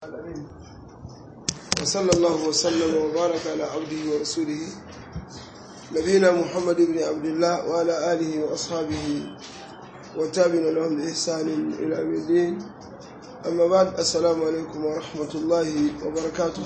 العالمين وصلى الله وسلم وبارك على عبده ورسوله نبينا محمد بن عبد الله وعلى آله وأصحابه وتابعنا لهم بإحسان إلى يوم الدين أما بعد السلام عليكم ورحمة الله وبركاته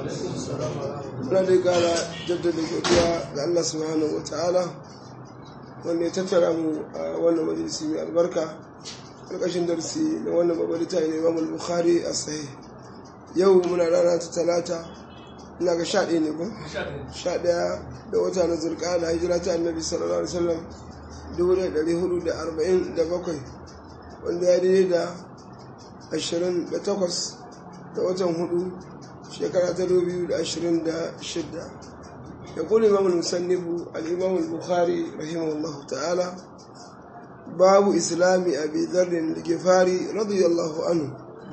ولدي قال جدد الجودية لله سبحانه وتعالى wanda ya tattara mu a wannan majalisi mai albarka ƙarƙashin darsi na wannan babarita ne imam bukhari a sahi yau muna rana ta talata ina ga sha ɗaya ne ko sha ɗaya da wata na zurƙa da hijira ta annabi sallallahu alaihi wasallam dubu da ɗari hudu da arba'in da bakwai wanda ya daidai da ashirin da takwas da watan hudu shekara ta dubu biyu da ashirin da shidda يقول الإمام المسنف الإمام البخاري رحمه الله تعالى باب إسلام أبي ذر الجفاري رضي الله عنه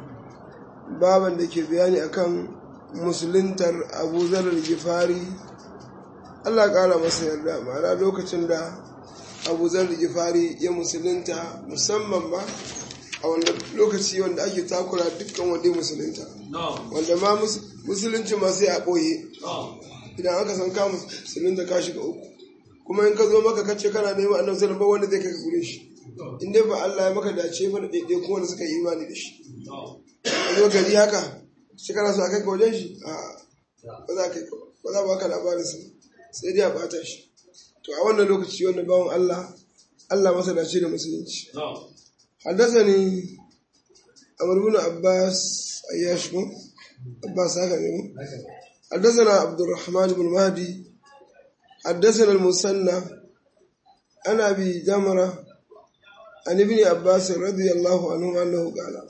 بابا دake bayani akan musuluntar Abu Dharr al-Ghifari Allah ƙara masa yarda ma'ana lokacin da Abu Dharr al-Ghifari ya musulunta musamman ba a wannan lokaci wanda ake takura dukkan wanda musulunta wanda ma musulunci ma sai a ɓoye idan aka san ka musulun da ka shiga uku kuma in ka zo maka kace kana neman annabi sallallahu alaihi wanda zai kai gure shi in dai ba Allah ya maka dace ba da daidai kuma wanda suka yi imani da shi a zo gari haka shi kana so a kai ka wajen shi a ba za ka ba za ba ka labarin sa sai dai a bata shi to a wannan lokaci wannan bawan Allah Allah masa dace da musulunci حدثني عمرو بن عباس اياش عباس هكذا حدثنا عبد الرحمن بن مهدي حدثنا المثنى عن ابي جمره عن ابن عباس رضي الله عنه انه قال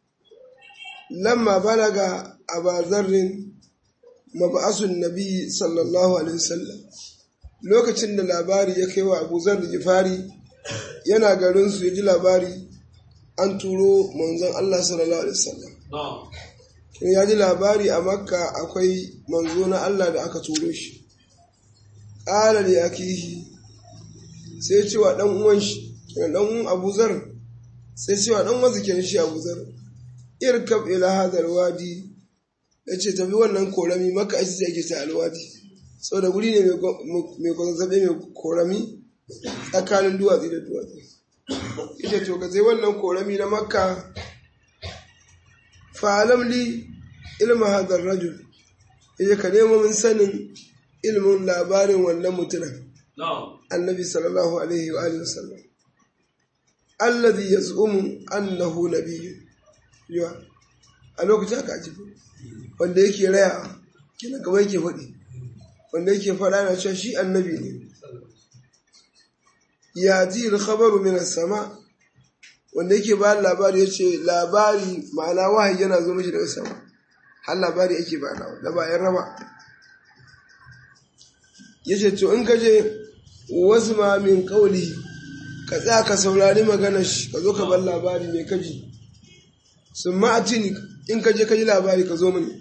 لما بلغ ابا ذر مبعث النبي صلى الله عليه وسلم lokacin da labari ya kai wa abu zar da jifari yana garin su ya ji labari an turo manzon Allah sallallahu alaihi wasallam ya ji labari a makka akwai manzo na Allah da aka turo shi ƙala da yakihi sai cewa ɗan uwan shi kenan ɗan uwan Abu Zar sai cewa ɗan wasu kenan shi Abu Zar irkab ila hadal wadi yace tafi wannan korami makka aiki sai ake ta alwadi saboda guri ne mai kwazazzabe mai korami tsakanin duwatsu da duwatsu ita to ka zai wannan korami na makka fa'alam li ilma hadar rajul yaje ka nemo min sanin ilmin labarin wannan mutumin annabi sallallahu alaihi wa alihi wasallam alladhi yaz'umu annahu nabiyyun yawa a lokacin aka ajibu wanda yake raya kina kamar yake faɗi wanda yake faɗa na cewa shi annabi ne ya ji khabaru min sama wanda yake ba labari ya ce labari ma'ana wahayi yana zo mishi daga sama har labari yake ba da bayan raba ya ce to in ka je wasu ma min kauli ka tsaya ka saurari magana shi ka zo ka bar labari mai kaji sun ma'atini in ka je ka ji labari ka zo mini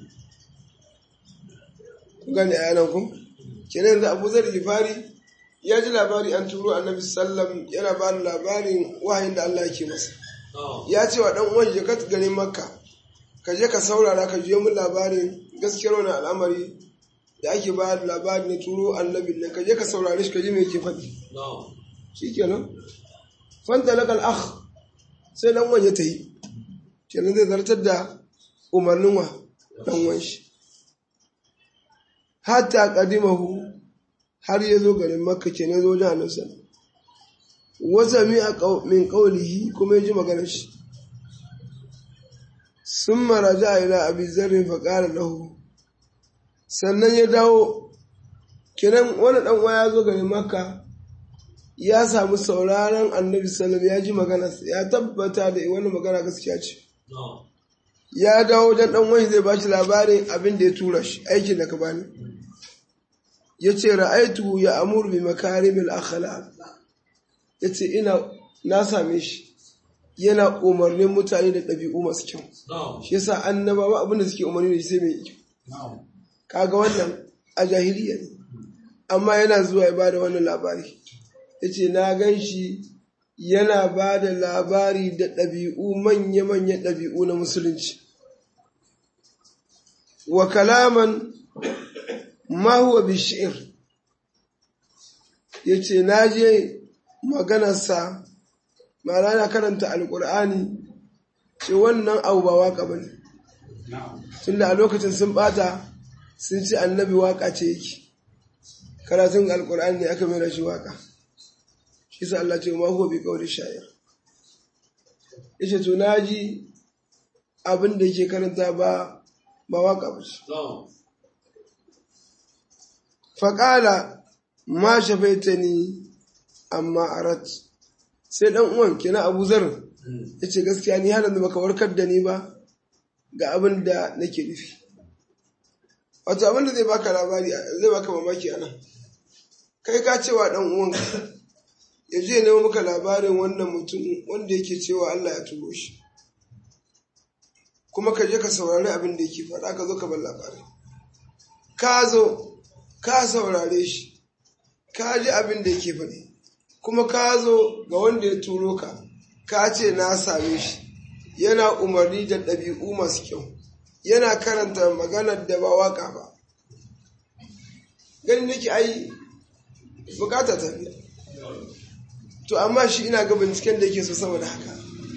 ku gane a yanan ku kenan yanzu abu zar fari ya ji labari an turo annabi sallam yana ba da labarin wahayin da Allah yake masa ya ce wa dan uwan je ka garin makka ka je ka saurara ka jiyo min labarin gaskiyar wani al'amari da ake ba da labari na turo annabi nan ka je ka saurare shi ka ji me yake faɗi shikenan fanta lakal akh sai dan uwan ya tayi kenan zai zartar da umarnin wa dan uwan shi hatta qadimahu har ya zo garin makka ke na zo wajen annabi sallallahu wasa mi a min qawlihi kuma yaji maganar shi summa raja ila abi zarri fa qala lahu sannan ya dawo kiran wani dan uwa ya zo garin makka ya samu sauraron annabi sallallahu ya ji magana ya tabbata da wani magana gaskiya ce ya dawo wajen dan wani zai bashi labarin abin da ya tura shi aikin da ka bani ya ce ra'aitu ya amur bi makarimil akhlaq ya ce ina na same shi yana umarnin mutane da ɗabi'u masu kyau shi yasa annabawa abin da suke umarni da shi sai mai kyau kaga wannan a jahiliya ne amma yana zuwa ya bada wannan labari ya ce na gan shi yana ba da labari da ɗabi'u manya-manyan ɗabi'u na musulunci wa kalaman ma huwa bishir ya ce na je maganarsa ma'ana na karanta alkur'ani ce wannan abu ba waka ba ne tunda a lokacin sun bata sun ce annabi waka ce yake karatun alkur'ani ne aka mera shi waka shi sa Allah ce ma huwa bi qawli sha'ir yace to naji abin da yake karanta ba ba waka ba ce faƙala ma shafaitani amma arat sai dan uwan kenan Abu Zar yace gaskiya ni har yanzu baka warkar da ni ba ga abin da nake nufi wato abin da zai baka labari zai baka mamaki anan kai ka cewa dan uwanka ya je nemo maka labarin wannan mutum wanda yake cewa Allah ya turo shi kuma ka je ka saurari abin da yake faɗa ka zo ka bar labari ka zo ka saurare shi ka ji abin da yake faɗi kuma ka zo ga wanda ya turo ka ka ce na same shi yana umarni da ɗabi'u masu kyau yana karanta maganar da ba waka ba ganin nake ai bukata ta biya to amma shi ina ga binciken da yake so saboda haka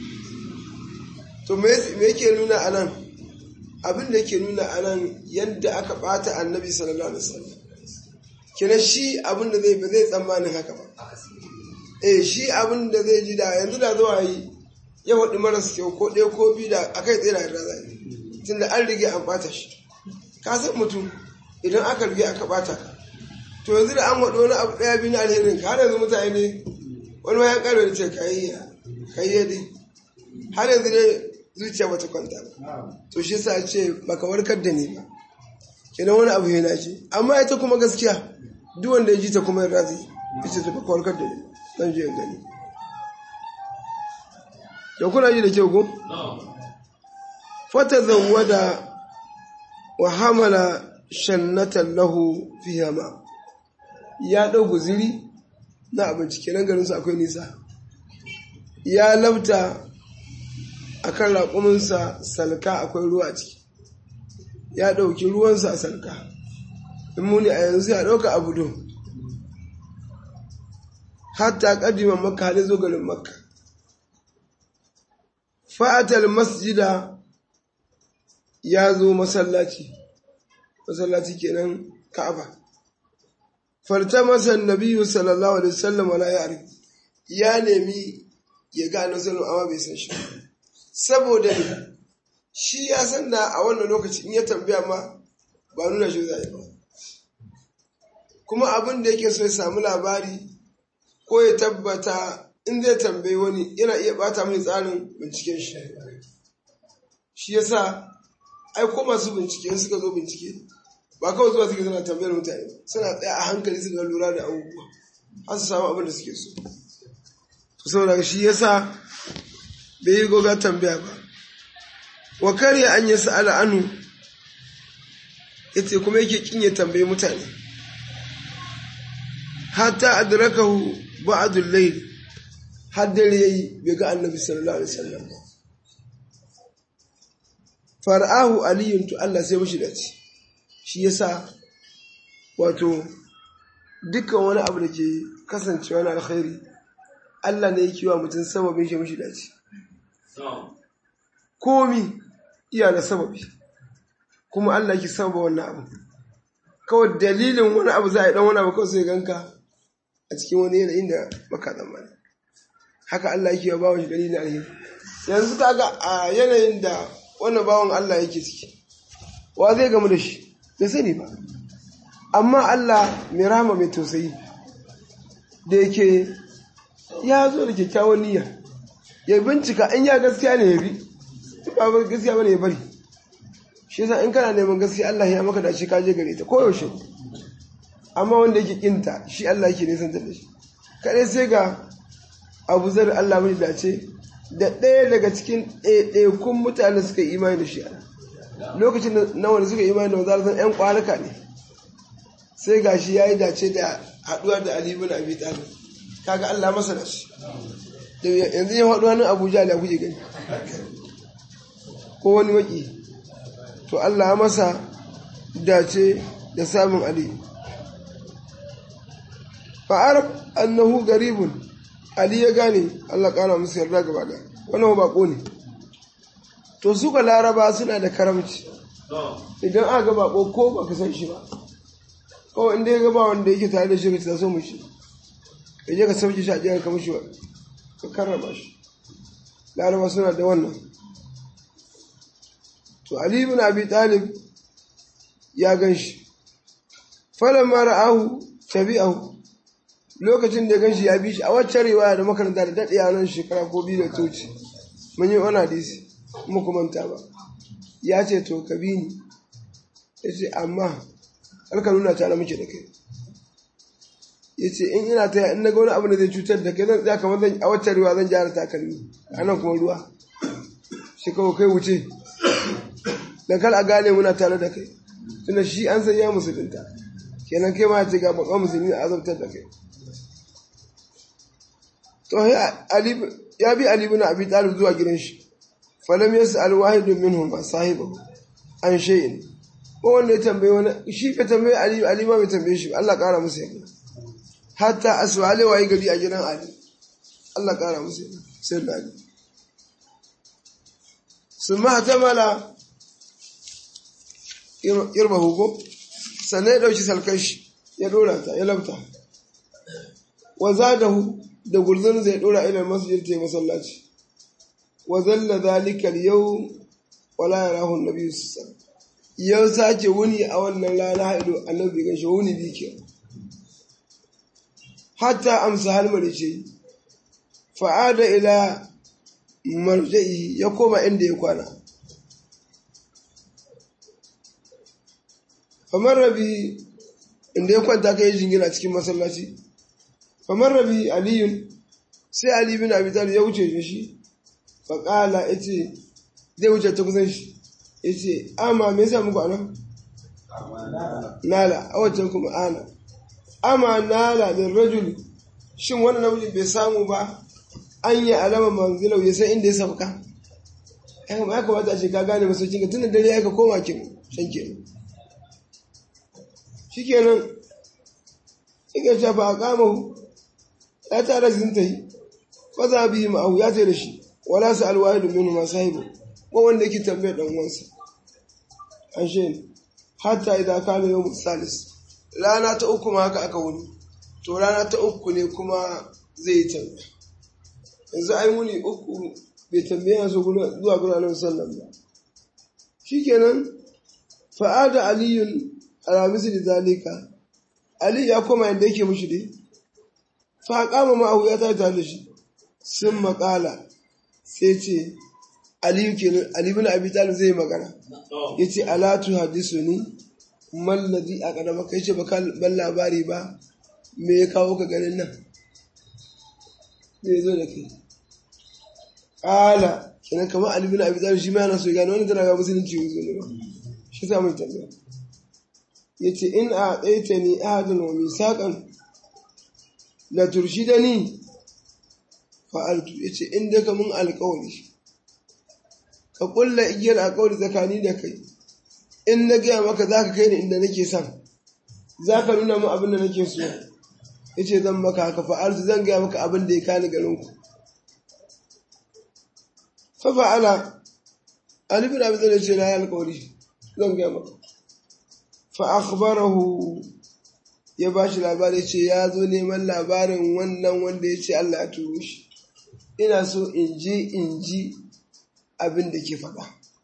to me yake nuna a nan abin da yake nuna a nan yadda aka bata annabi sallallahu alaihi wasallam kina shi abin da zai ba zai tsammanin haka ba eh shi abin da zai ji da yanzu da zuwa yi ya faɗi maras kyau ko ɗaya ko biyu da akai tsaye da yarda zai tunda an rige an ɓata shi ka san mutum idan aka rige aka ɓata ka to yanzu da an waɗo wani abu ɗaya biyu na alherin ka har yanzu mutane ne wani wayan ƙarfe da ce kayayya kayayya dai har yanzu ne zuciya bata kwanta ba to shi sa ce baka warkar da ni ba kenan wani abu yana ce amma ita kuma gaskiya duk wanda ya ji ta kuma yarda zai ita ta baka warkar da ni zan je gani da kuna ji da kyau ko fata zawwada wa hamala shannatan lahu fiha ma ya dau guziri na abinci kenan garin su akwai nisa ya labta akan raƙuminsa salka akwai ruwa a ciki ya ɗauki ruwansa a salka in muni a yanzu ya ɗauka abu don hatta ƙadima makka hada zo garin makka fa'atal masjida ya zo masallaci masallaci kenan ka'aba farta masa nabiyu sallallahu alaihi wasallam wala ya ya nemi ya ga annabi sallallahu amma bai san shi saboda shi ya san da a wannan lokaci in ya tambaya ma ba nuna shi zai ba kuma abin da yake so ya samu labari ko ya tabbata in zai tambayi wani yana iya bata mai tsarin binciken shi shi yasa ai ko masu bincike suka zo bincike ba kawai zuwa suke suna tambayar mutane suna tsaya a hankali suka lura da abubuwa har su samu abin da suke so to saboda shi yasa bai yi goga tambaya ba wa karya an yi sa'ala anu yace kuma yake kin ya tambayi mutane hatta adrakahu ba'dul layl har dare yayi bai ga annabi sallallahu alaihi wasallam ba far'ahu aliyun to Allah sai mishi dace shi yasa wato dukkan wani abu da ke kasancewa na alkhairi Allah ne yake wa mutum sababin shi mishi dace komi iya da sababi kuma Allah ke sababa wannan abu kawai dalilin wani abu za a yi dan wani abu kawai sai ganka a cikin wani yanayin da baka tsammani haka Allah yake wa bawon shi dalilin alheri yanzu kaga a yanayin da wannan bawon Allah yake ciki wa zai gamu da shi bai sani ba amma Allah mai rama mai tausayi da yake ya zo da kyakkyawan niyya ya bincika in ya gaskiya ne ya bi ba gaskiya bane ya bari shi yasa in kana neman gaskiya Allah ya maka dace ka je gare ta koyaushe amma wanda yake kinta shi Allah yake nisan da shi kadai sai ga Abu Zar Allah mai dace da ɗaya daga cikin ɗaiɗaikun mutane suka yi imani da shi lokacin da na wanda suka yi imani da wanzar zan ƴan kwanuka ne sai ga shi ya yi dace da haɗuwa da Ali bin Abi Talib kaga Allah masa da shi yanzu ya haɗu hannun Abuja da kuke gani ko wani maki to Allah masa dace da samun ali fa'arab annahu garibun ali ya gane Allah kara musu yarda gaba da wannan bako ne to suka laraba suna da karamci idan aka ga bako ko baka san shi ba kawai inda ya gaba wanda yake tare da shi ka so mu shi ka je ka sauke shi a jihar ka mushi ka karrama shi laraba suna da wannan to ali ibn abi talib ya gan shi falamma ra'ahu tabi'ahu lokacin da ya gan shi ya bi shi a wacce riwaya da makaranta da daɗe nan shekara ko biyu da toci mun yi wani hadisi kuma kuma manta ba ya ce to ka bi ni ya ce amma alka nuna tare muke da kai ya ce in ina ta in na ga wani abu da zai cutar da kai zan tsaya kamar zan a wacce riwaya zan gyara takalmi a nan kuma ruwa shi kawai kai wuce da kar a gane muna tare da kai tunda shi an san ya musulunta kenan kai ma ce ga babban musulmi a azabtar da kai to ya bi Ali ibn Abi Talib zuwa gidan shi falam yas'al wahidun minhum sahibahu an shay'in ko wanda ya tambaye wani shi ka tambaye Ali Ali ma bai tambaye shi Allah kara musu yarda hatta aswale wayi gari a gidan Ali Allah kara musu yarda sai da Ali summa hatamala irbahu ko sannan ya dauki salkan shi ya dora ta ya labta wa zadahu da gurzun zai dora ilal masjid ta masallaci wa zalla zalika yau wala yarahu annabi sallallahu yau sake wuni a wannan rana haido annabi gan shi wuni bi ke hatta amsa halmari ce fa'ada ila marja'i ya koma inda ya kwana kamar rabi inda ya kwanta ka yi jingina cikin masallaci kamar rabi aliyun sai ali bin abi talib ya wuce shi faƙala ya ce zai wuce ta kusan shi ya ce ama me yasa muku anan nala a wancan kuma ana ama nala min rajul shin wannan namiji bai samu ba an yi alama manzilau ya san inda ya sauka ya kamata a ce ka gane masaukin ka tun da dare ya ka koma kin shan kenan shikenan ike shafa a kama ya tara zin ta yi fa za bi ma'ahu ya da shi wala su alwahi domin ma sahibu ko wanda yake tambayar dan uwansa an shi hatta idan kana yau salis rana ta uku ma haka aka wuni to rana ta uku ne kuma zai yi tambaya yanzu ai muni uku bai tambaya su zuwa gudanar sallan ba shikenan fa'ada aliyun ala misli zalika ali ya koma yadda yake mushi dai fa kama ma'ahu ya ta tare da shi sun makala sai ce ali kenan ali bin abi talib zai magana yace ala tu hadisuni mal ladhi aqadama kai ce baka ban labari ba me ya kawo ka ganin nan me zo da kai ala kenan kamar ali bin abi talib shi ma yana so ya gano wani tana ga musulunci yanzu ne ba shi sa mai tambaya ya ce in a tsaita ni ahadin wa misaƙan la turshida ni fa'altu ya ce in daga mun alƙawari ka ƙulla igiyar alƙawari tsakani da kai in na gaya maka za ka kai ni inda nake son za ka nuna mu abin da nake so ya ce zan maka haka fa'altu zan gaya maka abin da ya kani garinku fa fa'ala alibin abin da ce na yi alƙawari zan gaya maka fa'akbarahu ya ba shi labari ce ya zo neman labarin wannan wanda ya ce Allah ya turo shi ina so in ji in ji abin da ke faɗa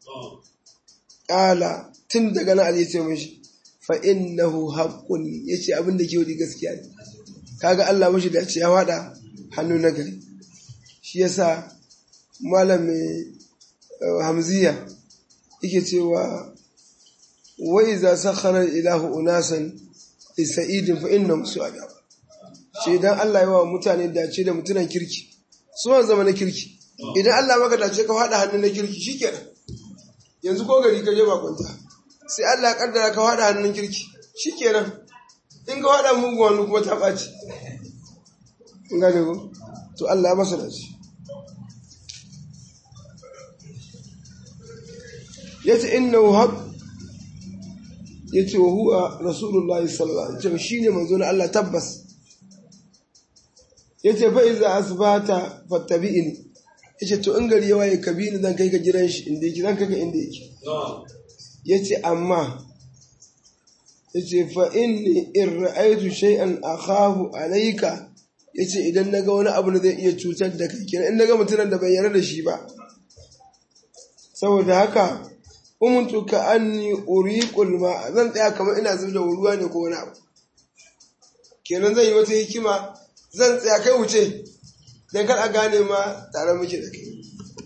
ƙala tun daga na Ali ce mashi fa'innahu haƙƙun ya ce abin da ke wadi gaskiya ne kaga Allah mashi da ce ya waɗa hannu na gari shi yasa malam mai hamziya yake cewa وإذا سخر الإله أناسا لسعيد فإنهم سعداء shi idan Allah ya wa mutane dace da mutunan kirki su ma zama na kirki idan Allah maka dace ka faɗa hannun na kirki shikenan yanzu ko gari ka je bakunta sai Allah ya kaddara ka faɗa hannun kirki shikenan in ka faɗa mugun wani kuma ta ɓaci in gane ko to Allah ya masa dace yace innahu hab ya ce wa huwa rasulullah sallallahu alaihi wasallam shine manzo na Allah tabbas ya ce fa iza asbata fattabi'ini ya ce to in gari ya waye kabini zan kai ka gidan shi inda yake zan kai ka inda yake ya ce amma ya ce fa inni in ra'aitu shay'an akhafu alayka ya ce idan naga wani abu da zai iya cutar da kai kenan in naga mutumin da bai yarda da shi ba saboda haka umuntu ka anni uriqul ma zan tsaya kamar ina zuba ruwa ne ko wani abu kenan zai yi wata hikima zan tsaya kai wuce dan kar a gane ma tare muke da kai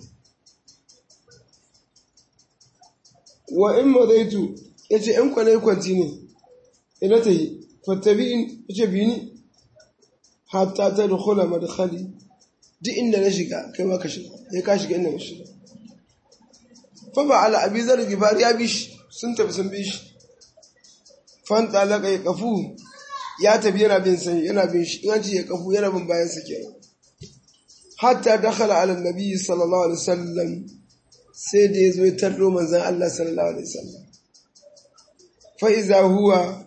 wa in madaitu yace in kwanai kwanci ne ina ta yi fattabi'in yace bi ni hatta ta dukhula madkhali duk inda na shiga kai ma ka shiga sai ka shiga inda na shiga fa ba ala abi zar gifar ya bi shi sun tafi sun bi shi fan talaka ya kafu ya tafi yana bin sai yana bin shi in ce ya kafu yana bin bayan sa kenan hatta dakhala ala nabi sallallahu alaihi wasallam sai da yazo ya tarro manzon Allah sallallahu alaihi wasallam fa iza huwa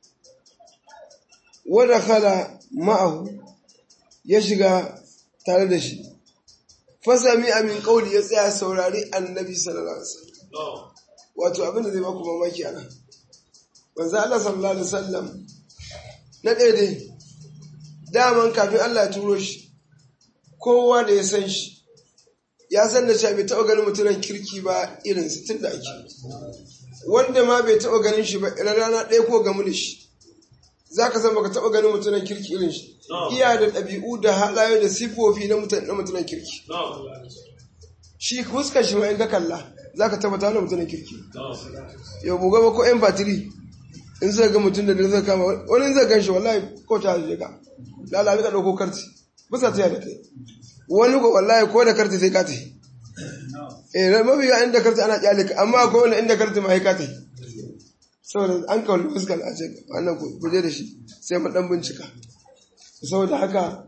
wa dakhala ma'ahu ya shiga tare da shi fasami amin kauli ya tsaya saurari annabi sallallahu alaihi wasallam wato abin da zai baku mamaki ana manzo Allah sallallahu alaihi wasallam na ɗaya dai daman kafin Allah ya turo shi kowa da ya san shi ya san da cewa bai taɓa ganin mutumin kirki ba irin su tun da ake wanda ma bai taɓa ganin shi ba irin rana ɗaya ko gamu da shi za ka san baka taɓa ganin mutumin kirki irin shi iya da ɗabi'u da halaye da sifofi na mutumin kirki shi fuskar shi ma in ka kalla za ka tabbata wani mutumin kirki yau buga ba ko yan batiri in zai ga mutum da zai kama wani zai gan shi wallahi ko ta zai ka lalabi ka ɗauko karti bisa ta da kai wani ko wallahi ko da karti sai ka ta eh na mafi ga inda karti ana kyale ka amma ko wani inda karti ma ka ta saboda an kawo fuskar a ce wannan kuje da shi sai mu dan bincika saboda haka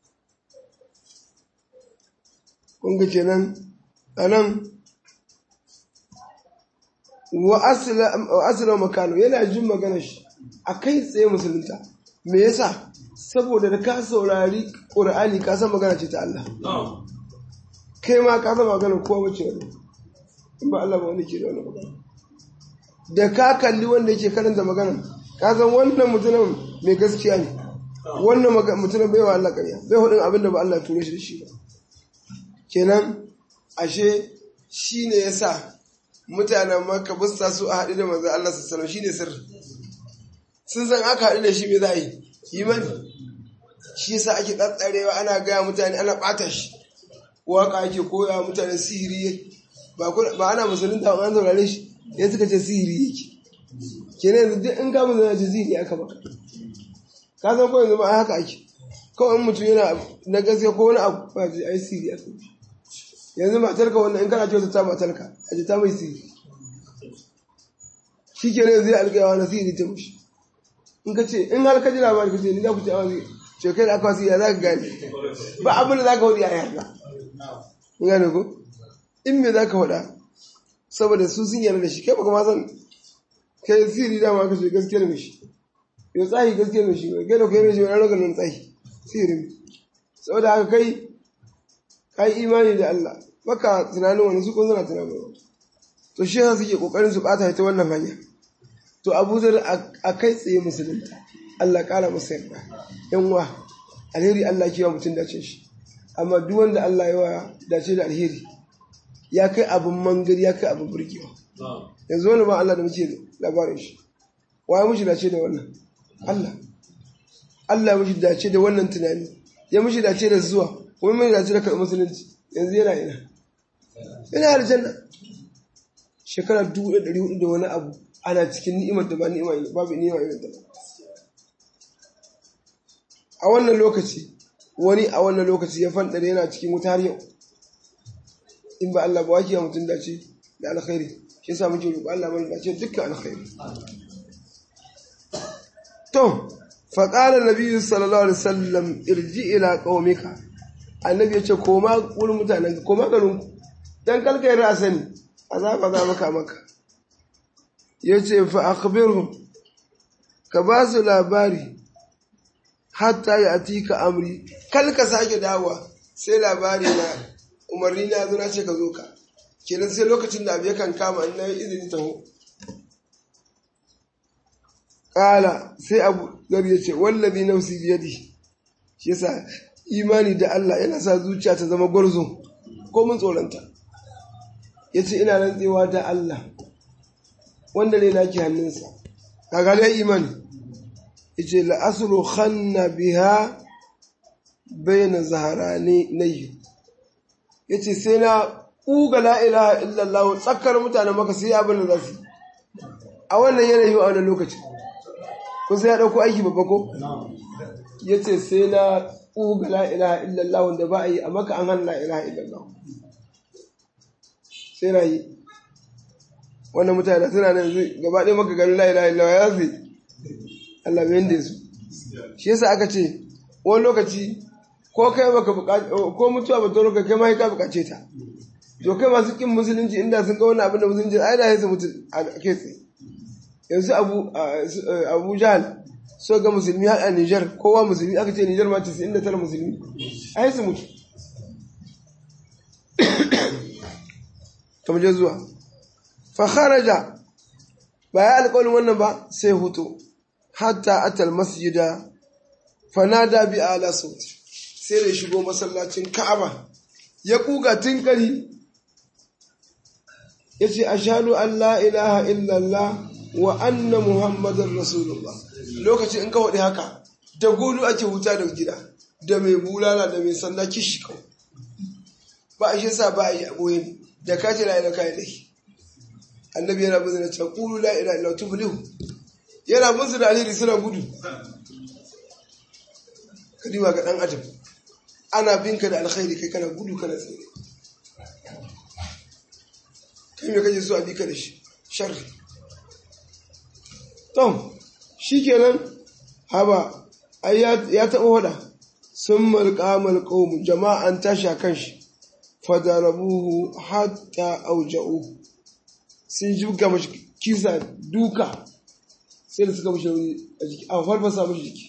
kun ga kenan anan wa asila makano yana jin magana shi a kai tsaye musulunta me yasa saboda da ka saurari ƙur'ani ka san magana ce ta Allah kai ma ka san magana kowa wace wani in ba Allah ba wani ke da wani magana da ka kalli wanda yake karanta magana ka san wannan mutumin mai gaskiya ne wannan mutumin bai wa Allah ƙarya bai hudin abin da ba Allah ture shi da shi ba kenan ashe shi ne ya sa mutanen maka busta su a haɗu da manzo Allah su salam shi ne sirri sun san aka haɗu da shi me za a yi imani shi yasa ake tsatsarewa ana gaya mutane ana ɓata shi waka ake koya mutane sihiri ba ana musulunta an saurare shi ya suka ce sihiri yake kenan yanzu duk in ka musulunta ce sihiri aka baka ka san ko yanzu ma haka ake kawai in mutum yana na gaskiya ko wani abu ba ji ai sihiri aka yi yanzu matarka wannan in kana kyauta ta matarka a ji ta mai sihiri shi ke ne zai alƙayawa na sihiri ta mushi in ka ce in har ka ji labari ka ce ni za ku ce awa zai ce kai da aka wasu ya za ka gane ba abin da za ka hudu a yarda in gane ko in me za ka huda saboda su sun yarda da shi kai baka ma san kai sihiri dama ka ce gaskiyar mai shi yau tsahi gaskiyar mai shi kai da kai mai shi wani raganin tsahi sihiri saboda haka kai ka yi imani da Allah baka tunanin wani su kun suna tunanin wani to shi yasa suke kokarin su bata ta wannan hanya to Abu Zar a kai tsaye musulunta Allah kara masa yarda yan wa alheri Allah ke wa mutum dace shi amma duk wanda Allah ya wa dace da alheri ya kai abin mangari ya kai abin burgewa yanzu wani ba Allah da muke labarin shi waye mushi dace da wannan Allah Allah mushi dace da wannan tunani ya mushi dace da zuwa kuma mai dace da karɓar musulunci yanzu yana ina yana aljanna shekara dubu da ɗari hudu da wani abu ana cikin ni'imar da ba ni'ima babu ni'ima irin da a wannan lokaci wani a wannan lokaci ya fanɗare yana cikin wuta har yau in ba Allah ba wake ya mutum dace da alkhairi shi yasa muke roƙo Allah mai dace dukkan alkhairi to fa qala nabiyyu sallallahu alaihi wasallam irji ila qaumika annabi ya ce koma wurin mutanen ka koma garin ku dan kalka yi sani azaba za maka maka ya ce fa'akbirhum ka ba su labari hatta ya ati ka amri kal ka sake dawa sai labari na umarni na zo na ce ka zo ka kenan sai lokacin da abu yakan kama in na yi izini taho ƙala sai abu zar ya ce wallabi nafsi biyadi shi yasa imani da Allah yana sa zuciya ta zama gwarzo ko mun tsoronta ya ce ina rantsewa da Allah wanda ne naki hannunsa kaga dai imani ya ce la'asulu khanna biha bayna zaharani nayi ya ce sai na ƙuga la'ilaha illallah tsakar mutane maka sai abin da za su a wannan yanayi a wannan lokaci ko sai ya ɗauko aiki babba ko ya ce sai na ƙuga la'ilaha illallah wanda ba a yi a maka an hana la'ilaha illallah sai na yi wannan mutane suna nan zai gaba ɗaya maka ganin la'ilaha illallah ya zai Allah mai yanda su shi yasa aka ce wani lokaci ko kai baka ko mutuwa ba ta kai ma ka bukace ta to kai masu kin musulunci inda sun ga wani abin da musulunci ai da sai mutu a kai tsaye yanzu abu abu jahal so ga musulmi har a Niger kowa musulmi aka ce Niger ma 99 musulmi ai su mutu kamar je zuwa fa kharaja ba ya alƙawarin wannan ba sai hutu hatta atal masjida fanada bi ala sauti sai da shigo masallacin Ka'aba ya kuga tinkari yace ashhadu an la ilaha illallah wa anna muhammadar rasulullah lokaci in ka wadi haka da gudu ake huta da gida da mai bulala da mai sanda kishi kawai ba a shi sa ba a yi aboye ne da ka ce la ilaha kai dai annabi yana bin da ta qulu la ilaha illallah tuflihu yana bin da alheri suna gudu kadiba ga dan adam ana binka da alkhairi kai kana gudu kana tsere kai me kaje so a bi ka da shi sharri to shikenan haba ai ya taɓa wada sun malƙamal ƙaumu jama'an tasha kan shi fadarabuhu hatta auja'u sun jibga mashi kisa duka sai da suka mashi a jiki a farfasa mashi jiki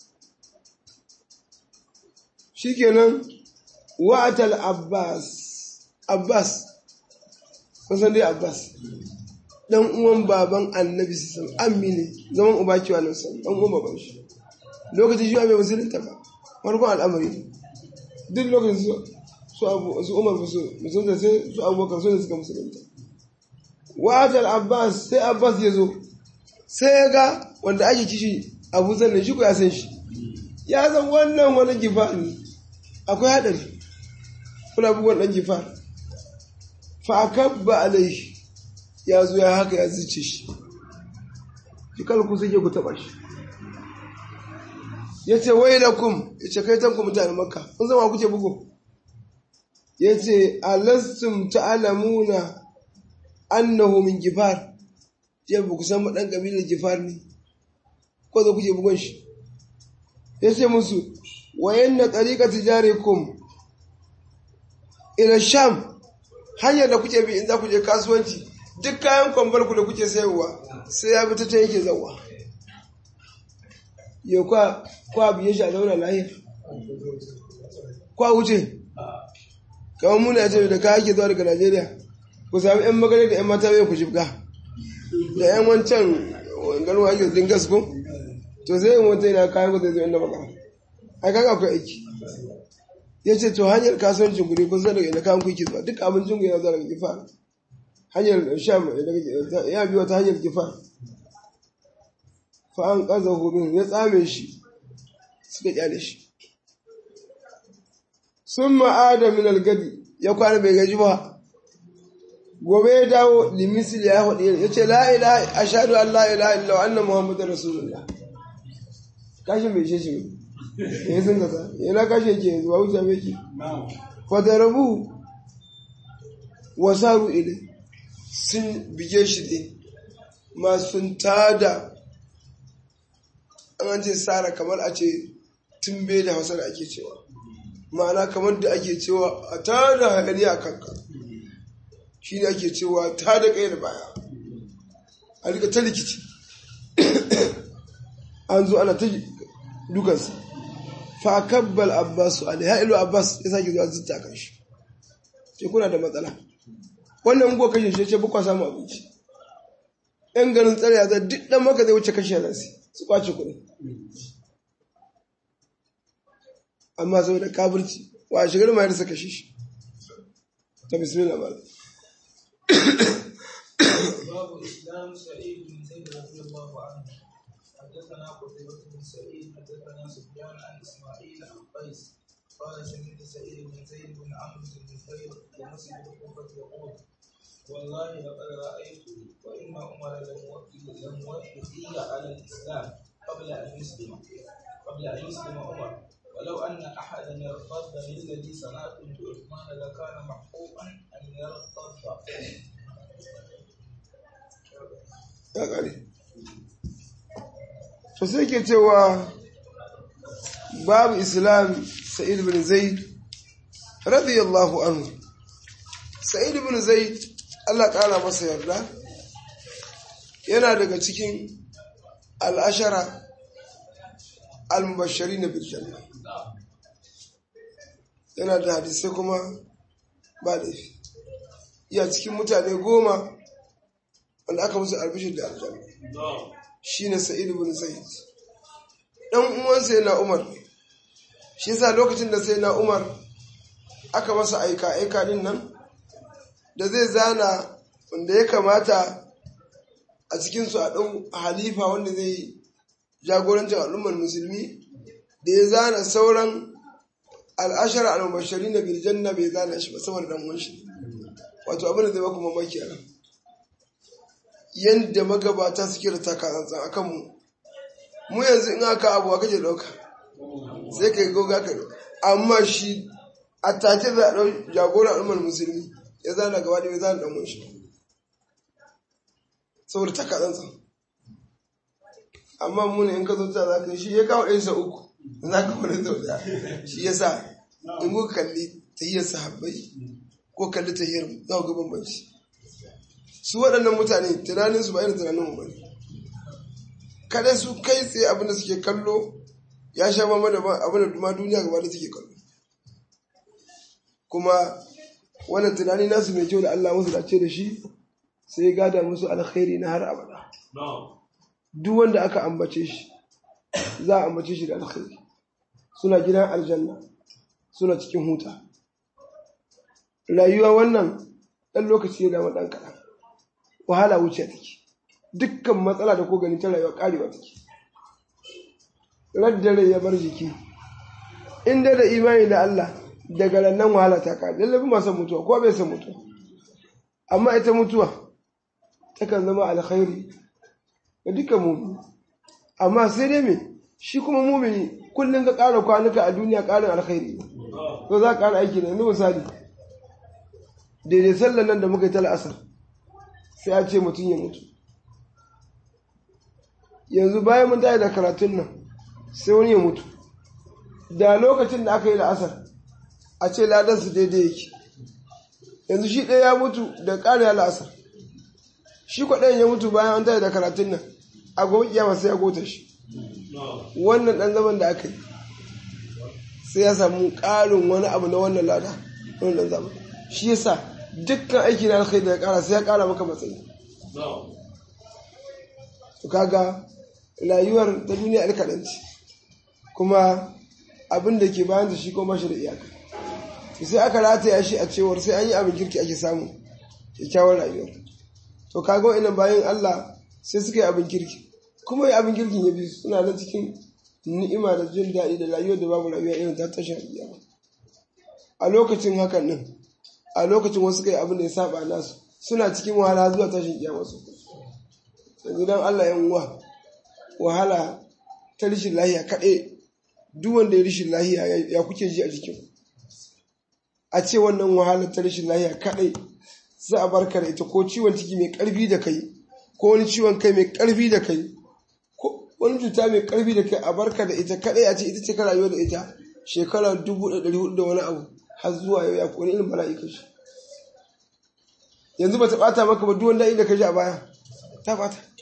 shikenan wa'atal abbas abbas kusan dai abbas dan uwan baban annabi sun ammi ne zaman uba kiwa nan san dan uwan baban shi lokacin shi mai musulunta ba farkon al'amari duk lokacin su su abu su umar su musulunta sai su abubakar su ne suka musulunta wa'atal abbas sai abbas ya zo sai ya ga wanda ake kishi abu zan shi ko ya san shi ya san wannan wani gifa ne akwai haɗari kuna bugon ɗan gifar fa'akabba alaihi ya zo ya haka ya zice shi shi ku suke ku taɓa shi ya ce wai da kum ya ce kai tanku mutane maka kun zama kuke bugu ya ce alastum ta'alamuna annahu min gifar ya ba ku san ɗan ƙabilar gifar ne ko da kuke bugon shi ya ce musu wayan na tsarika tijarikum ila sham hanyar da kuke bi in za ku je kasuwanci duk kayan kwambar ku da kuke sayarwa sai ya bi ta can yake zauwa ya kwa kwa biye shi a zauna lahiyar kwa wuce kamar muna ce da kaya ke zuwa daga najeriya ku sami yan magana da yan mata bai ku jibga da yan wancan ganuwa ake dingas ko to sai yin wata yana kayan ku zai zo inda magana ai kaga akwai aiki ya ce to hanyar kasuwancin ku ne kun san daga ina kayan kuke zuwa duk abincin ku yana zuwa daga gifa hanyar sham ya biyo ta hanyar gifa fa an kaza hubin ya tsame shi suka kyale shi sun ma'ada min algadi ya kwana bai gaji ba gobe ya dawo limisil ya hudu ya ce la ilaha ashhadu an la ilaha illa wa anna muhammadar rasulullah kashin bai shi shi ya sun kasa yana kashe ke yanzu ba wuce mai ke fadarabu wasaru ile sun bige shi ne masu tada an ce tsara kamar a ce tumbe da hausa da ake cewa ma'ana kamar da ake cewa a tada hayani a kanka shi ne ake cewa tada kai da baya a rika ta rikici an zo ana ta dukansa fa kabbal abbas alaiha ilu abbas ya sake zuwa zutta kan shi ce kuna da matsala wannan go kashe shi ce bukwa samu abinci yan garin tsare ya zai duk dan maka zai wuce kashe nan su kwace kuɗi amma saboda kafirci wa shigar ma yarsa kashe shi ta bismillah malam باب اسلام سعيد بن زيد رضي الله عنه حدثنا قتيبة بن سعيد حدثنا سفيان عن اسماعيل عن قيس قال سمعت سعيد بن زيد بن عمرو بن نفير بمسجد الكوفة يقول والله لقد رأيت وإن عمر لم لم يوفي على الإسلام قبل أن يسلم قبل أن يسلم عمر ولو أن أحدا يرتد للذي صنعته بعثمان لكان محقوقا أن يرتد ya ƙare to sai ke cewa babu islam sa'id bin zaid radiyallahu anhu sa'id bin zaid Allah ƙara masa yarda yana daga cikin al'ashara al-mubashari na birjanna yana da hadisai kuma ba laifi iya cikin mutane goma wanda aka musu albishir da aljanna shi ne sa'id bin zaid ɗan uwansa yana umar shi yasa lokacin da sai na umar aka masa aika aika din nan da zai zana wanda ya kamata a cikinsu a ɗan halifa wanda zai jagorancin al'ummar musulmi da ya zana sauran al'ashar al'ubashari na birjanna bai zana shi ba saboda ɗan wanshi wato abin da zai baku mamaki a nan yadda magabata suke da takatsantsan a kanmu mu yanzu in aka abuwa kake ɗauka sai ka yi goga ka amma shi a take za a ɗau jagoran al'ummar musulmi ya zana gaba da ya zana ɗan shi saboda takatsantsan amma mu ne in ka zo ta za ka shi ya kawo ɗansa uku za ka wani sau da shi ya sa in kuka kalli tahiyar sahabbai ko kalli tahiyar za ku ga bambanci su waɗannan mutane tunaninsu ba irin tunanin mu bane kada su kai tsaye abin da suke kallo ya sha mama da abin da duma duniya gaba da suke kallo kuma wannan tunani nasu mai kyau da Allah musu dace da shi sai ya gada musu alkhairi na har abada duk wanda aka ambace shi za a ambace shi da alkhairi suna gidan aljanna suna cikin huta rayuwa wannan ɗan lokaci ya dama ɗan kaɗan wahala wuce take dukkan matsala da ko gani ta rayuwa karewa take raddare ya bar jiki in da imani da Allah daga nan wahala ta kare lallabi masu mutuwa ko bai san mutuwa amma ita mutuwa takan zama alkhairi ga dukkan mumini amma sai dai me shi kuma mumini kullum ka ƙara kwanuka a duniya ƙarin alkhairi to za ka ƙara aiki ne misali daidai sallan nan da muka yi ta la'asar sai a ce mutum ya mutu yanzu bayan mun tayi da karatun nan sai wani ya mutu da lokacin da aka yi la'asar a ce ladansu daidai yake yanzu shi ɗaya ya mutu da ƙari ya la'asar shi kwaɗayin ya mutu bayan an tayi da karatun nan a gobe kiyama sai ya gota shi wannan ɗan zaman da aka yi sai ya samu ƙarin wani abu na wannan lada wannan zaman shi yasa dukkan aiki na alkhairi da ya kara sai ya kara maka matsayi to kaga rayuwar ta duniya alkaɗanci kuma abin da ke bayan da shi kuma shi da iyaka sai aka rataya shi a cewar sai an yi abin kirki ake samu kyakkyawar rayuwar to kaga wa'annan bayan Allah sai suka yi abin kirki kuma yi abin kirkin ya bi suna nan cikin ni'ima da jin daɗi da rayuwar da babu rayuwa irin ta tashin iyama a lokacin hakan nan a lokacin wasu kai abin da ya saba nasu suna cikin wahala zuwa tashin kiyama su yanzu dan Allah yan uwa wahala ta rishin lahiya kaɗai duk wanda ya rishin lahiya ya kuke ji a jikin a ce wannan wahala ta rishin lahiya kaɗai za a barka da ita ko ciwon ciki mai ƙarfi da kai ko wani ciwon kai mai ƙarfi da kai ko wani cuta mai ƙarfi da kai a barka da ita kaɗai a ce ita ce ka rayuwa da ita shekara dubu da ɗari hudu da wani abu har zuwa yau ya kone irin mala'ika shi yanzu ba ta ɓata maka ba duwanda inda ka ji a baya ta ɓata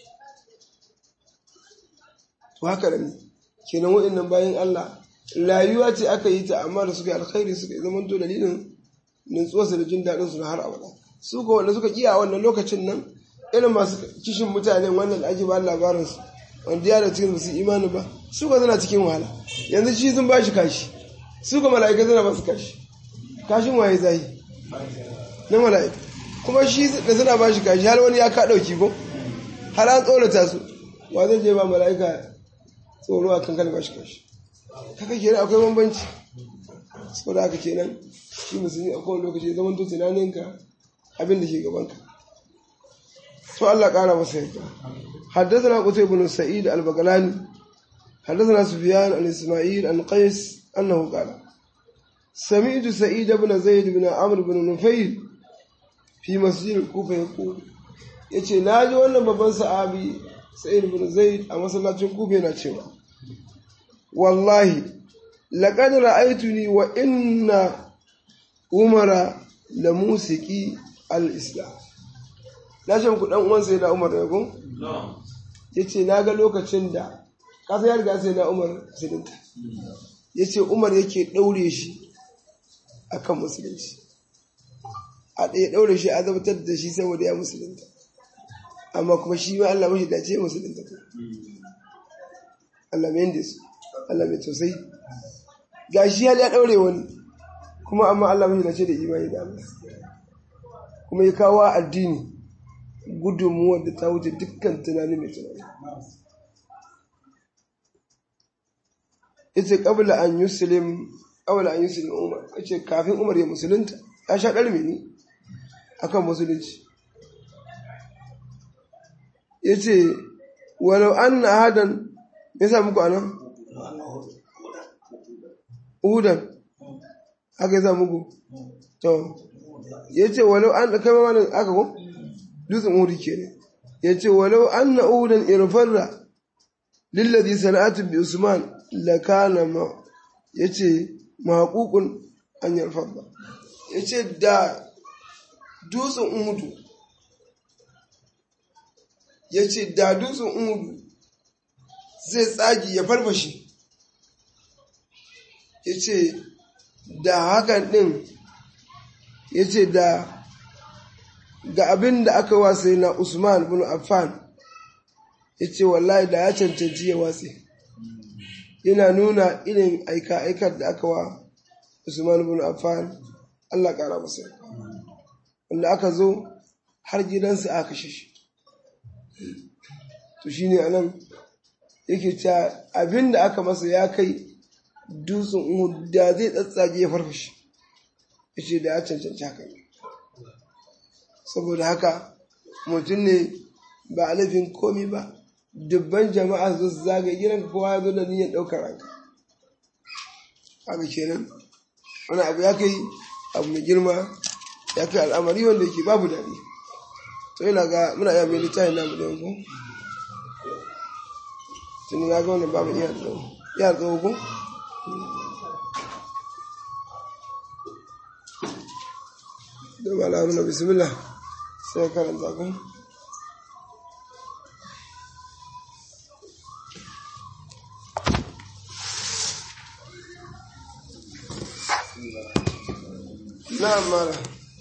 to haka ne kenan waɗannan bayan Allah rayuwa ce aka yi ta amma da suka yi alkhairi suka yi zaman to dalilin nutsuwarsu da jin daɗin su na har abada su ko wanda suka kiya a wannan lokacin nan irin masu kishin mutanen wannan da ake ba labarin su wanda ya da cikin su imani ba su ka suna cikin wahala yanzu shi sun ba shi kashi su ka mala'ika suna ba su kashi kashin waye zai na mala'ika kuma shi da suna ba shi kashi har wani ya ka ɗauki ko har an tsorata su wa zai je ba mala'ika tsoro a kankan ba shi kashi haka kenan akwai bambanci saboda haka kenan shi musulmi a kowane lokaci zaman to tunaninka abin da ke gabanka to Allah ƙara masa yarda حدثنا قتيبة بن سعيد البغلاني حدثنا سفيان عن إسماعيل عن قيس أنه قال سمعت سعيد بن زيد بن عمرو بن نفيل في مسجد الكوفة يقول yace na ji wannan babban sahabi sa'id bin zaid a masallacin kufa yana cewa wallahi laqad ra'aytuni wa inna umara la musiki al-islam na ce ku dan uwan sai na umar ne ko yace na ga lokacin da kasa ya riga sai na umar musulunta yace umar yake daure shi akan musulunci a ɗaya daure shi a zabtar da shi saboda ya musulunta amma kuma shi ma Allah mashi dace musulunta ko Allah mai yanda su Allah mai tausayi ga shi ya daure wani kuma amma Allah mashi dace da imani da Allah kuma ya kawo addini gudunmuwar da ta wuce dukkan tunani mai tunani ita kabla an yuslim kabla an yuslim umar ce kafin umar ya musulunta ya sha ɗarmi ne akan musulunci ya ce walau an na hadan ya sa muku anan uhudan haka ya sa muku to ya ce walau an da kama wani aka ko dutsen uhudu ke ne ya ce walau an na uhudan irfarra lillazi sana'atu bi usman la kana ma ya ce mahaƙuƙun an yarfarra ya ce da dutsen uhudu ya ce da dutsen uhudu zai tsagi ya farfashe ya ce da hakan ɗin ya ce da ga abin da aka wasa na usman bin affan ya ce wallahi da ya cancanci ya watse yana nuna irin aika-aikar da aka wa usman bin affan allah ƙara masa wanda aka zo har gidansa aka kashe shi to shi ne anan yake cewa abin da aka masa ya kai dutsen uhud da zai tsatsage ya farfashe ya ce da ya cancanci haka ne saboda haka mutum ne ba a laifin komi ba dubban jama'a su zagaye gidan kowa ya zo da niyyar ɗaukar ranka haka kenan wani abu ya kai abu mai girma ya kai al'amari wanda yake babu daɗi to yana ga muna iya mai littafin namu da yanku tuni na ga wannan babu iya tsawo iya tsawo ko da ba la haruna bismillah sai karanta ku نعم مالا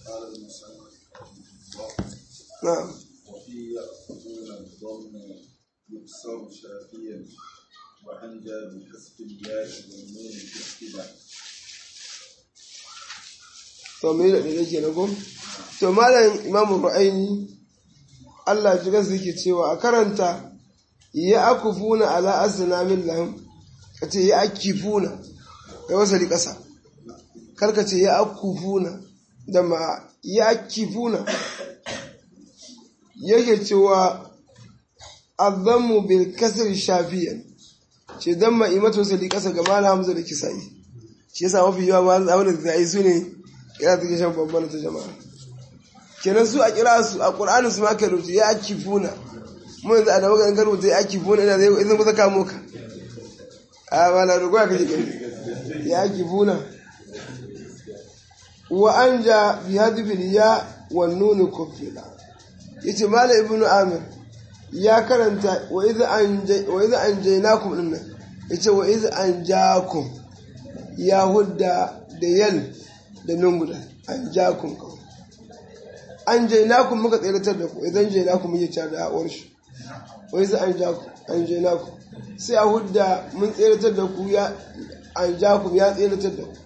نعم وفي يأخذون الضم يكسر شافيا وأنجى بحسب الياء والنون في الابتداء to me da yake na gom to malam imamu ru'aini Allah ji gansu yake cewa a karanta ya akufuna ala asnamin lahum kace ya akifuna kai wasali kasa karka ce ya akufuna da ma ya akifuna yake cewa azammu bil kasr shafiyan ce dan ma imatu wasali kasa ga malam hamza da kisai shi yasa mafi yawa malam abin da zai su ne kira take shan babban ta jama'a kenan su a kira su a qur'ani su ma ka rubuta ya akifuna mu yanzu a da maganin rubuta ya akifuna ina zai zan kusa kamo ka a wala rugo ka ji ya akifuna wa anja bi hadfil ya wan nun kufila yace mala ibnu amir ya karanta wa iza an jainakum din nan ya ce wa iza an jakum ya hudda da yal da nunguda an jakum kawai an jainakum muka tseratar da ku idan jainakum muke cewa da haƙuwar shi wa iza an jakum an jainakum sai a hudda mun tseratar da ku ya an jakum ya tseratar da ku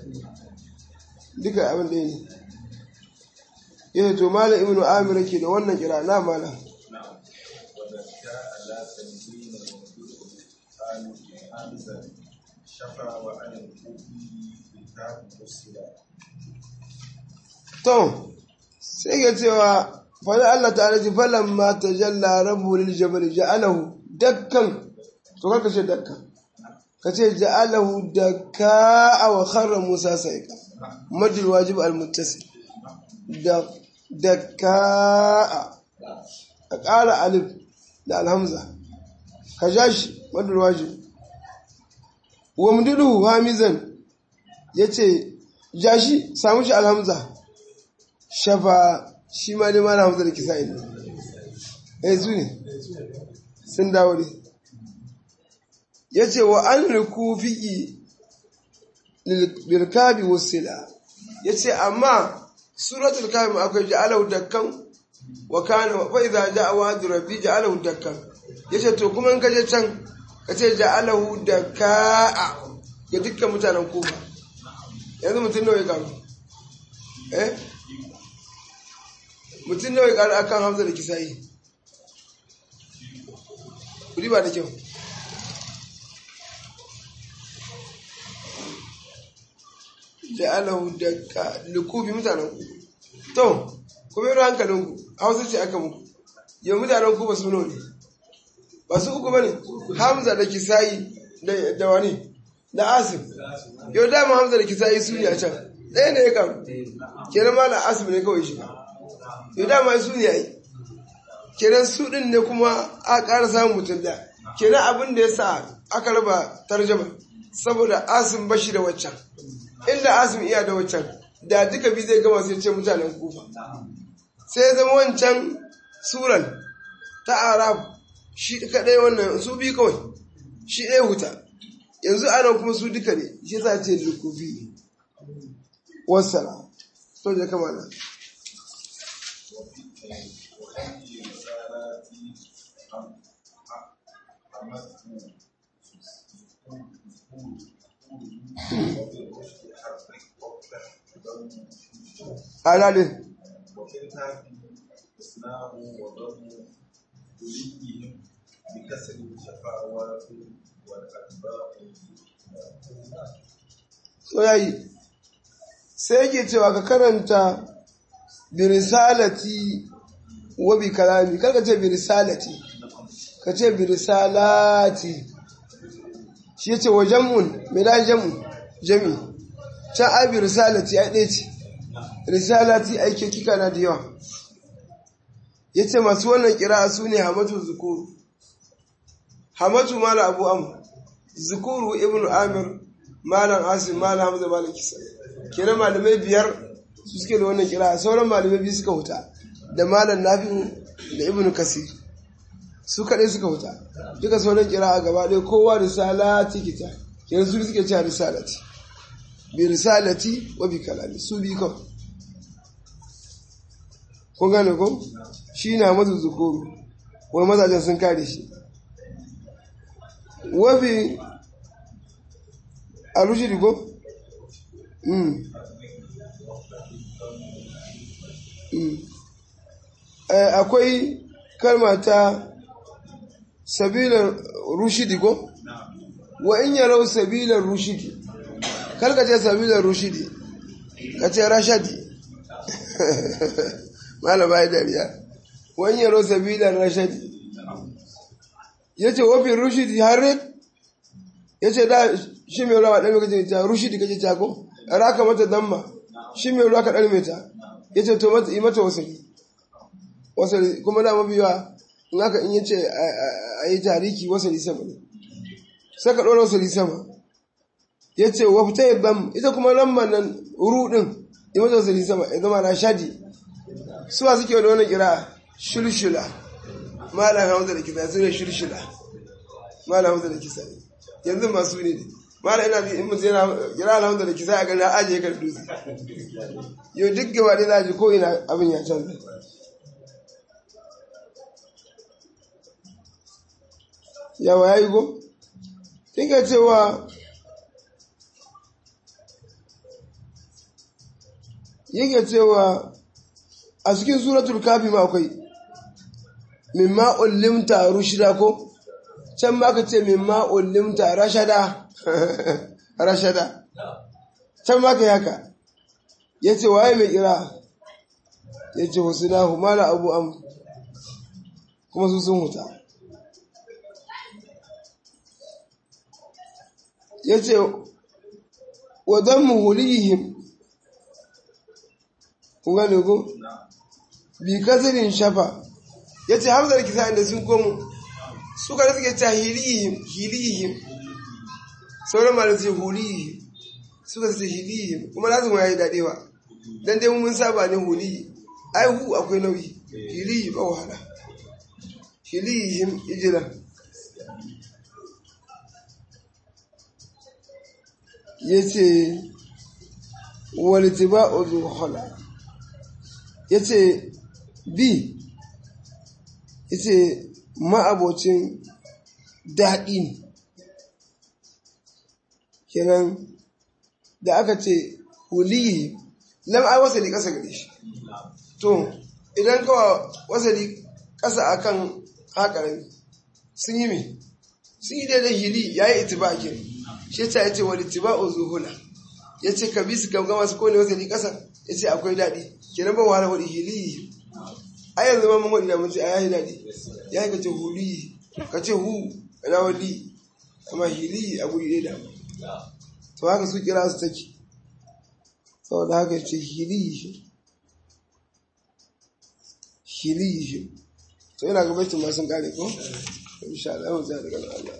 duka abin ɗaya ne yana to malam ibnu amir ke da wannan kira na malam نعم وذكى على تنزيل وجود آل حمزة شفا وعن الكوفي كتاب مسلم to sai ga cewa fani Allah ta ji falan ma ta jalla rabu lil jabal ja'alahu dakkan to ka ce dakkan ka ce ja'alahu dakka wa kharra musa sa'iqa majul wajib al muttasil da dakka a ƙara alif da alhamza ka ja shi majul wajib wa mudidu hamizan yace ja shi samu shi alhamza shafa shi ma dai mana hamza da kisa ne eh su ne sun dawo ne ya ce wa an rikufi lirkabi wasila ya ce amma suratul kabi akwai ja'alahu dakkan wa kana wa idza ja'a wa'du rabbi ja'alahu dakkan ya ce to kuma in ka je can ka ce ja'alahu dakka ga dukkan mutanen kufa yanzu mutum nawa ya karu eh mutum nawa ya karu akan hamza da kisayi kudi ba da kyau ja'alahu dakka lukubi mutanen ku to kuma yi hankalin ku hausa ce aka muku yau mutanen ku ba su ne ba su uku bane hamza da kisayi da wani da asim yau dama hamza da kisayi su ne a can ɗaya ne ya karu kenan ma na asim ne kawai shiga yau dama su ne ya yi kenan su ɗin ne kuma a ƙara samun mutum da kenan abin da ya sa aka raba tarjama saboda asim bashi da waccan inda asim iya da waccan da duka bi zai gama sai ce mutanen kufa sai zama wancan suran ta arab shi kaɗai wannan su bi kawai shi ɗaya huta yanzu ana kuma su duka ne shi za ce lukufi wasala to da kama na alalin وكلتا إسلام وضم وليهم بكسر الشفاوات والأتباع so yayi sai yake cewa ka karanta bi risalati wa bi kalami kar ka ce bi risalati ka ce bi risalati shi yace wa jam'un me da jam'u jami can ai bi risalati ai ɗaya ce risalati ai ke kika na da yawa yace masu wannan kira'a su ne hamatu zukuru hamatu mala abu amr zukuru ibnu amir malam asim malam hamza malam kisa kenan malamai biyar su suke da wannan kira sauran malamai biyu suka huta da malam nafi'u da ibnu kasir su kaɗai suka huta duka sauran kira a gaba ɗaya kowa risalati kita kenan su suke cewa risalati bi risalati wa bi kalami su bi kawai kun gane ko shi na mazu zukuru wani mazajen sun kare shi wafi a rushidi ko? akwai kalma ta sabilar rushidi ko? wa in yarau sabilar rushidi kalka ce sabilar rushidi ka ce rashadi malama ya dariya wa in yarau sabilar rashadi ya ce wafin rushidi harin ya ce da shi mai ruwa ɗan kace ta rushidi kace ta ko raka mata damma shi mai ruwa ka ɗan mai ta ya ce to mata yi mata wasali wasali kuma da mabiwa in aka in yace a yi tariki wasali sama ne sai ka ɗora wasali sama ya ce wa fita yi bam ita kuma lamban nan ruɗin yi mata wasali sama ya zama na shadi suwa suke da wani kira shulshula malam hamza da kisa su ne shirshida malam hamza da kisa ne yanzu masu ne ne malam ina in mutum yana kira hamza da kisa a gani ajiye kan dutse yau duk gaba ɗaya za ji ko ina abin ya canza yawa ya yi go? Tinka cewa yake cewa a cikin suratul kafi ma akwai mimma ullimta rushida ko can ma ka ce mimma ullimta rashada rashada can ma ka yaka ya ce waye mai kira ya ce husinahu mala abu am kuma su sun huta ya ce wa don muhulihim kun gane ku bi kazirin shafa ya ce hamzar kisa inda sun komo suka da suke ta hilihim hilihim sauran ma da su hulihim suka su hilihim kuma na zama ya yi daɗewa don dai mun saba ne hulihi ai hu akwai nauyi hilihi ba wahala hilihim ijira ya ce walitiba ozuhola ya ce bi ya ce ma'abocin daɗi ne kenan da aka ce huliyi lam ai wasali ƙasa gare shi to idan kawa wasali ƙasa akan haƙarami sun yi mai sun yi daidai hili ya yi itiba kenan shi ta yace wal ittiba'u zuhula yace ka bi su gamga masu kone wata ni kasa yace akwai dadi kenan ba wahala wadi hili ai yanzu ma mun wadi da mun ce ai dadi ya ka ce huli ka ce hu ana wali amma hili abu yi da to haka su kira su take saboda haka ce hili hili to ina ga baitin ma sun kare ko insha Allah mu zai daga Allah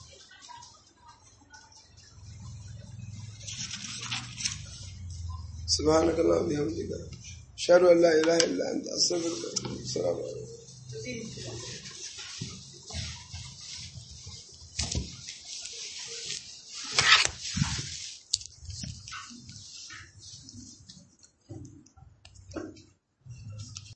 سبحانك اللهم وبحمدك اشهد ان لا اله الا انت استغفرك السلام عليكم